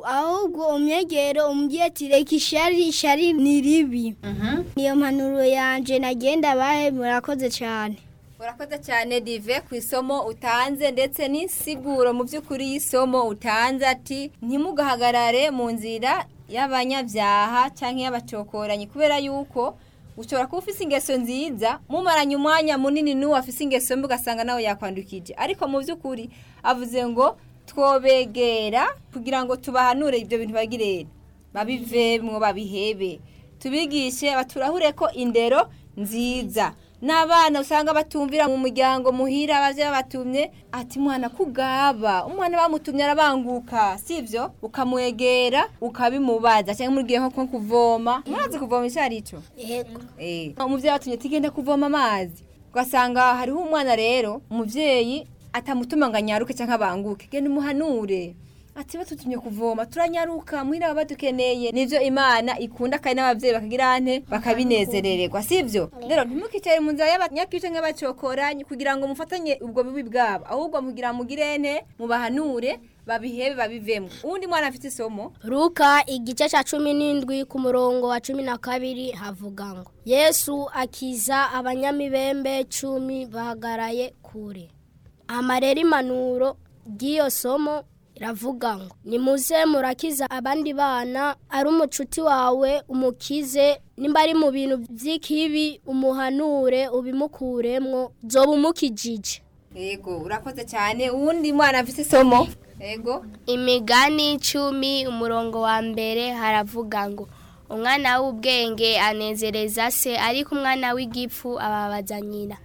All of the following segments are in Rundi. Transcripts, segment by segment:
ahubwo umwegere umubwire ati reka ishari ishari ni ribi niyo mpanuro yanje nagenda bahe murakoze cyane urakoze cyane dive ku isomo utanze ndetse n'insiguro mu by'ukuri y'isomo utanze ati ntimugahagarare mu nzira y'abanyabyaha cyangwa y'abacokoranyi kubera yuko ushobora kuba ufite ingeso nziza mumaranye umwanya munini n'uwo afite ingeso mbi ugasanga nawe yakwandukije ariko mu by'ukuri avuze ngo twobegera kugira ngo tubahanure ibyo bintu bagirere babivemwo babihebe tubigishe baturahure ko indero nziza n'abana usanga batumvira mu muryango muhira abavyeyi babatumye ati mwana kugaba umwana bamutumye arabanguka sivyo ukamwegera ukabimubaza cyangwa mugiye nko nko kuvoma murazi kuvoma icyo ari cyo yego Eh, umuvyeyi atumye tigenda kuvoma amazi ugasanga hariho umwana rero umuvyeyi atamutuma ngo anyaruke cyangwa abanguke genda umuhanure ati batutumye kuvoma turanyaruka muhira baba badukeneye nivyo imana ikunda kandi n'abavyeyi bakagira ante bakabinezerererwa sivyo rero ntimukicare mu nzira y'abanyakice nk'abacokoranyi kugira ngo mufatanye ubwo bubi bwabo ahubwo mugira mugire ente mubahanure babihebe babivemo uwundi mwana afite isomo Luka igice cya cumi n'indwi ku murongo wa cumi na kabiri havuga ngo yesu akiza abanyamibembe cumi bahagaraye kure amarera impanuro ry'iyo somo iravuga ngo nimuze murakiza abandi bana ari umucuti wawe umukize nimba ari mu bintu by'ikibi umuhanure ubimukuremwo zoba umukijije yego urakoze cyane uwundi mwana afite isomo yego imigani icumi umurongo wa mbere haravuga ngo umwana w'ubwenge anezereza se ariko umwana w'igipfu ababaza nyina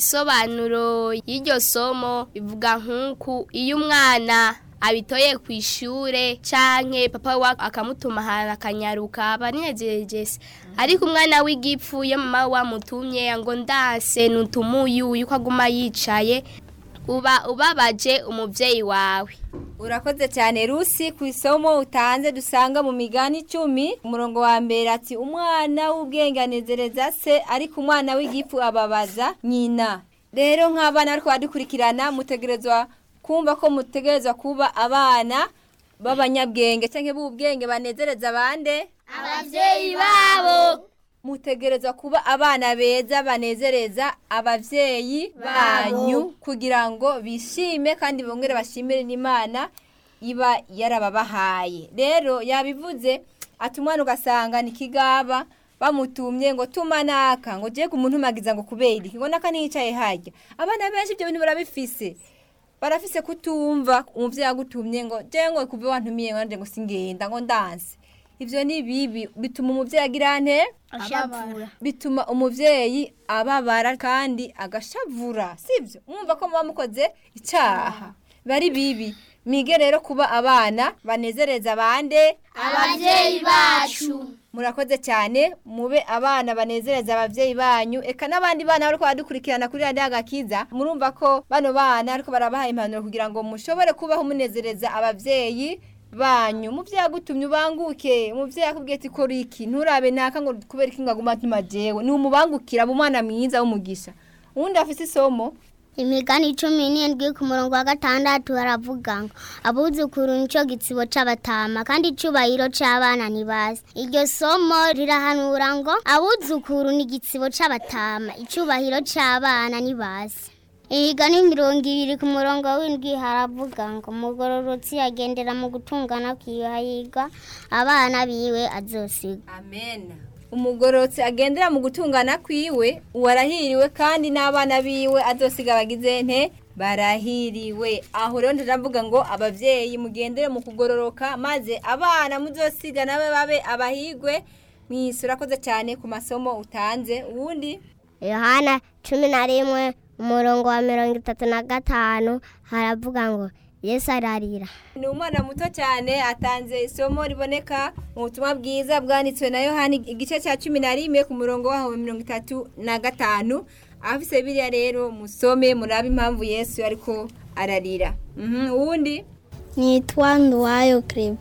isobanuro y'iryo somo ivuga nk'uku iyo umwana abitoye ku ishure canke papa we akamutuma ahantu akanyaruka abanezereje se ariko umwana w'igipfu iyo mama we wamutumye ngo ndanse nutumuyu yuko aguma yicaye uba ubabaje umuvyeyi wawe urakoze cyane rusi ku isomo utanze dusanga mu migani icumi umurongo wa mbere ati umwana w'ubwenge anezereza se ariko umwana w'igifu ababaza nyina rero nk'abana ariko badukurikirana mutegerezwa kumva ko mutegerezwa kuba abana b'abanyabwenge cyangwa b'ubwenge banezereza abande abavyeyi babo mutegerezwa kuba abana beza banezereza abavyeyi banyu kugira ngo bishime kandi bongere bashimire n'imana iba yarababahaye rero yabivuze ati umwana ugasanga ni kigaba bamutumye ngo tuma naka ngo je kumuntumagiza ngo kubera iki ngo naka niyicaye harya abana benshi ibyo bintu barabifise barafise kutumva umuvyeyi agutumye ngo je ngo kuve wantumiye ngo ngo singenda ngo ndanse ivyo ni bibi bituma umuvyeyi agira nte ashavura bituma umuvyeyi ababara kandi agashavura sivyo mwumva ko muba mukoze icaha bari bibi mige rero kuba abana banezereza abande abavyeyi bacu murakoze cyane mube abana banezereza abavyeyi banyu eka n'abandi bana bariko badukurikirana kuri radiyo agakiza murumva ko bano bana ariko barabaha impanuro kugira ngo mushobore kubaho munezereza abavyeyi banyu umuvyeyi agutumye ubanguke umuvyeyi akubwiye ati kora iki nturabe naka ngo kubera iki ngo aguma atuma jewe ni umubangukira aba umwana mwiza w'umugisha uwundi afise isomo imigani cumi n'indwi ku murongo wa gatandatu baravuga ngo abuzukuru nico gitsibo c'abatama kandi icubahiro c'abana ntibazi iryo somo rirahanura ngo abuzukuru ni igitsibo c'abatama icubahiro c'abana ntibazi imigani mirongo ibiri ku murongo w'indwi haravuga ngo umugororotsi agendera mu gutungana kwiwe hahirwa abana biwe azosiga amen umugororotsi agendera mu gutungana kwiwe uwarahiriwe kandi n'abana biwe azosiga bagize nte barahiriwe aho rero ndavuga ngo abavyeyi mugendere mu kugororoka maze abana muzosiga nabe babe abahigwe mwisi urakoze cyane ku masomo utanze uwundi yohana cumi na rimwe umurongo wa mirongo itatu na gatanu haravuga ngo yesu ararira ni umwana muto cyane atanze isomo riboneka mu butumwa bwiza bwanditswe na yohani igice cya cumi na rimwe ku murongo waho wa mirongo itatu na gatanu abafise biriya rero musome murabe impamvu yesu ariko ararira Mhm, uwundi nitwa nduwayo kereba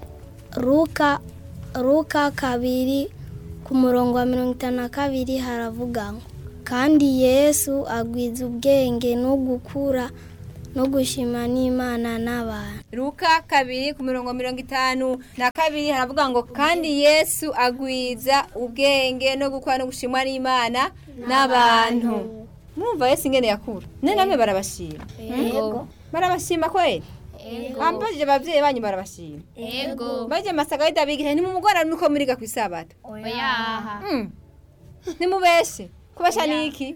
ruka ruka kabiri ku murongo wa mirongo itanu na kabiri haravuga ngo kandi yesu agwiza ubwenge no gukura no gushima n'imana n'abantu Luka kabiri ku mirongo mirongo itanu na kabiri haravuga ngo kandi Yesu agwiza ubwenge no gukora no gushimwa n'Imana n'abantu mwumva Yesu ingene yakura none namwe barabashima Ego. barabashima kweli ambajije abavyeyi banyu barabashima Ego. baje masaga bidabigira ntimumugora nuko muriga ku isabato Oyaha. Mm. nimubeshe kubesha niki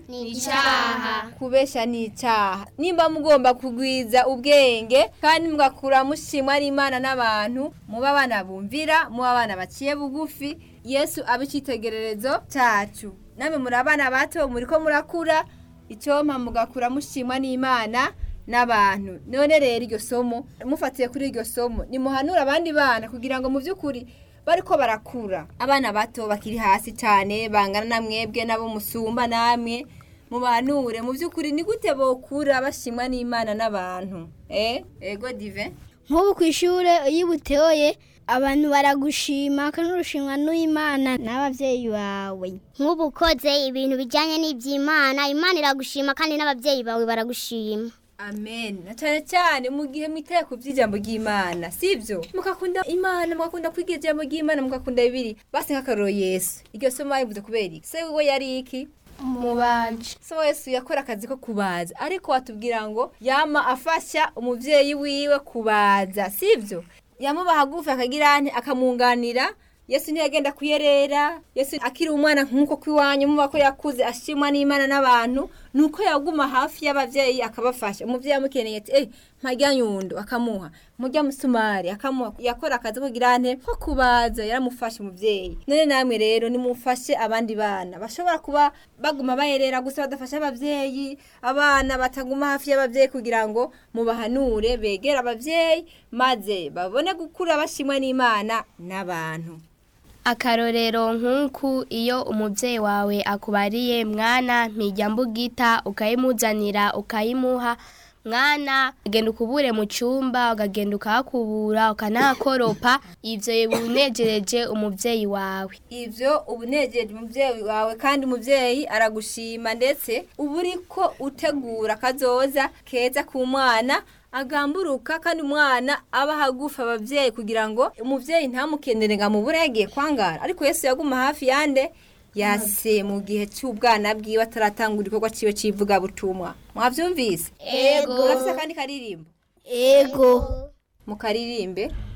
Icaha. kubesha ni icyaha nimba mugomba kugwiza ubwenge kandi mugakura mushimwa n'imana n'abantu muba abana bumvira muba abana baciye bugufi yesu abe icyitegererezo cyacu namwe muri abana bato muri ko murakura icyompa mugakura mushimwa n'imana n'abantu none rero iryo somo mufatiye kuri iryo somo nimuhanure abandi bana kugira ngo mu by'ukuri bariko barakura abana bato bakiri hasi cyane bangana na mwebwe nabo musumba namwe mubanure mu by'ukuri ni gute bokura bashimwa n'imana n'abantu eh ego dive nk'ubu ku ishuri iyo ubutoye abantu baragushima kandi urushimwa n'imana n'ababyeyi bawe nk'ubu ukoze ibintu bijyanye n'iby'imana imana iragushima kandi n'ababyeyi bawe baragushima amen na cyane cyane mu gihe mwitaye ku by'ijambo ry'imana sibyo mugakunda imana mugakunda kwiga ijambo ry'imana mugakunda bibiri basi nk'akaroro yesu iryo somo bayivuze kubera iki se we yari iki Umubaji. so yesu yakora akazi ko kubaza ariko watubwira ngo yama afasha umuvyeyi wiwe kubaza sivyo yamuba hagufi akagira nti akamunganira yesu ntiyagenda kuyerera yesu akiri umwana nk'uko kw'iwanyu muba ko yakuze ashimwa n'imana n'abantu nuko yaguma hafi y'abavyeyi akabafasha umuvyeyi amukeneye ati eh mpajya nyundo akamuha mujya musumari akamuha yakora akazi ko kugira nte ko kubaza yaramufashe umuvyeyi none namwe rero nimufashe abandi bana bashobora kuba baguma bayerera gusa badafasha abavyeyi abana bataguma hafi y'abavyeyi kugira ngo mubahanure begere abavyeyi maze babone gukura bashimwe n'imana n'abantu akarorero nk'uku iyo umubyeyi wawe akubariye mwana mpijya mbugita ukayimuzanira ukayimuha mwana ugenda ukubure mu cyumba ukagenda ukahakubura ukanahakoropa ibyo binejereje umubyeyi wawe ivyo ubunejeje umuvyeyi wawe kandi umuvyeyi aragushima ndetse uba uriko utegura kazoza keza ku mwana agamburuka kandi umwana aba hagufi abavyeyi kugira ngo umuvyeyi ntamukenere ngo amubure yagiye kwangara ariko yesu yaguma hafi yande yase mu gihe cy'ubwana bwiwe ataratangura igikorwa ciwe c'ivugabutumwa mwavyumvise Ego. murafise akandi karirimbo ego mukaririmbe